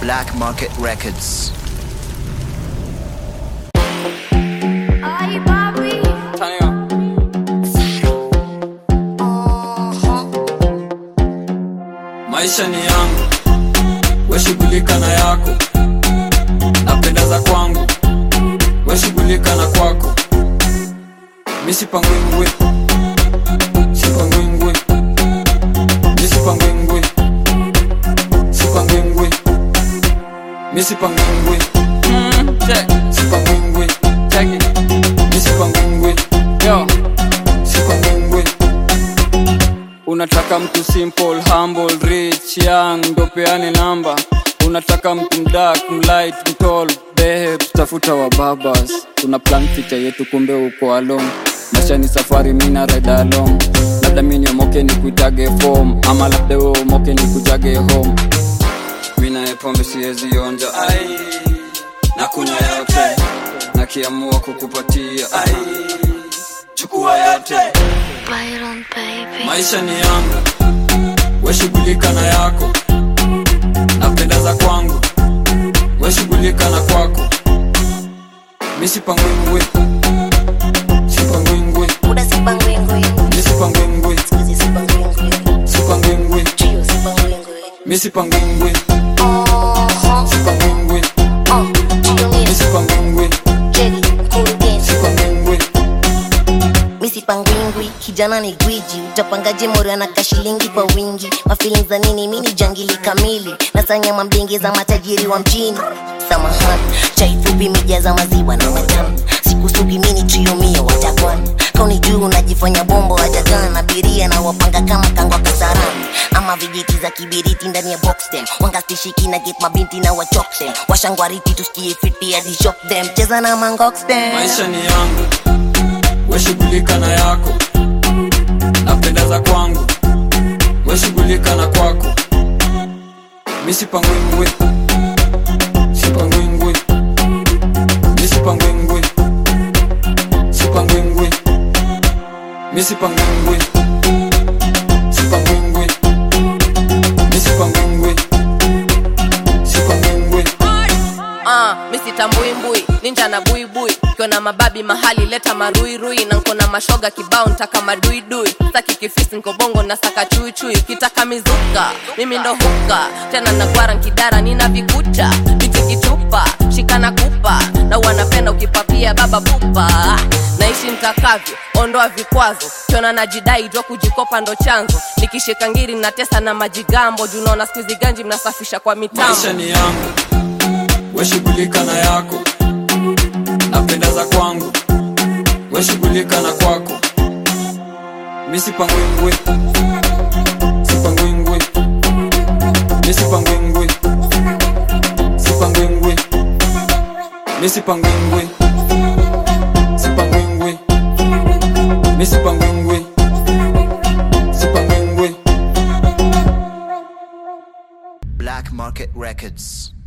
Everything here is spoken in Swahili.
Black Market Records. Ay, papi. maisha ni yangu weshughulika na yako napenda za kwangu weshughulika na kwako misipangwingwi sipangwingwi misipangwingwi sipangwingwi misipangwingwi sipangwingwi misipangwingwi sipangwingwi unataka mtu simple humble rich young ndo peane namba unataka mtu mdak mlight mtol babes tafuta wa babas tuna plan future yetu kumbe uko along maisha ni safari mina ride along labda mi niomoke ni kuitage form ama labda we umoke ni kujage home mina pombe siwezi onja ai na kunywa yote nakiamua kukupatia ai chukua yote Byron, baby. maisha ni yangu weshughulika na yako napenda za kwangu weshughulika na kwako misipangwingwi sipangwingwi Muda sipangwingwi, misipangwingwi sizi sipangwingwi, sipangwingwi trio sipangwingwi. misipangwingwi Oho, sipangwingwi oh, trio mia, misipangwingwi jeli, mkurugenzi. sipangwingwi misipangwingwi kijana ni gwiji utapangaje mori anaka shilingi kwa wingi mafilin za nini mini jangili kamili nasanya mambingi za matajiri wa mjini samahani chai fupi mija za maziwa na matamu sikusugi mini triumia watakwan kauni juu unajifanya bombo wajagan abiria na wapanga kama kangwa kasarani ama vijiti za kibiriti ndani ya boxtem wangastishiki na get mabinti na wachoktem washangwariti tusikie fiti hadi shock them cheza na mangoxtem maisha ni yangu weshughulika na yako napenda za kwangu weshughulika na kwako misipangwingwi sipangwingwi misipangwingwi sipangwingwi misipangwingwi sipangwingwi misipangwingwi sipangwingwi Ah, misitambui ninja na buibui kiona mababi mahali leta maruirui na nkona mashoga kibao ntaka maduidui saki kifisi nkobongo na saka chuichui kitaka mizuka mimi ndo huka tena nagwara nkidara nina vikucha biti kichupa shikana kupa na wanapenda ukipapia baba pupa naishi ntakavyo ondoa vikwazo kiona najidai jwa kujikopa ndo chanzo nikishika ngiri natesa na majigambo junaona skuizi ganji mnasafisha kwa mitambo maisha ni yangu weshughulika na yako napenda za kwangu weshughulika na kwako misipangwingwi sipangwingwi misipangwingwi sipangwingwi misipangwingwi sipangwingwi misipangwingwi sipangwingwi Black Market Records.